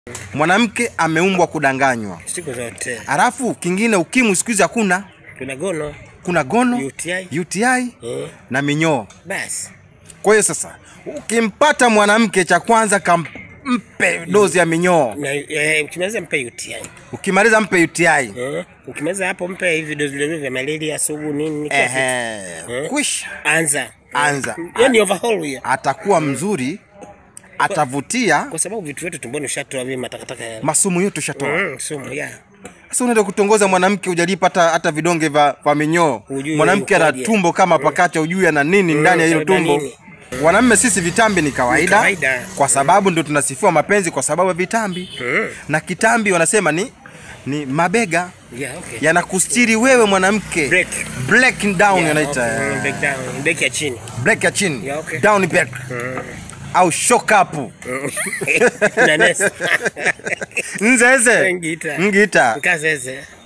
mwanamke ameumbwa kudanganywa siku zote halafu kingine ukimwi siku hizi hakuna kuna gono kuna gono UTI. UTI eh, na minyoo basi kwa hiyo sasa ukimpata mwanamke cha kwanza kampe dozi ya minyoo na eh, ukimaliza mpe UTI ukimaliza mpe UTI eh, ukimaliza hapo mpe hivi dozi vile vile vya malaria sugu nini kila kitu. Ehe, kwisha anza anza yani overhaul hiyo atakuwa mzuri atavutia kwa sababu vitu vyetu tumboni ushatoa vile matakataka ya masumu yote ushatoa mm, sumu ya sasa unaenda kutongoza mwanamke ujalipa hata, hata vidonge vya vya minyoo Hujui mwanamke ana yukoje. tumbo kama pakacha ujui ana nini ndani ya hilo kabeba tumbo nini. wanamme sisi vitambi ni kawaida, Ni kawaida. kwa sababu ndio tunasifiwa mapenzi kwa sababu ya vitambi Mm. na kitambi wanasema ni ni mabega yeah, okay. yanakustiri wewe mwanamke Break. break down Yeah, yanaita okay. eh, Mm, back down, back ya chini break ya chini Yeah, okay. down back au shock up na nesa nzeze Ngita. ngita nkazeze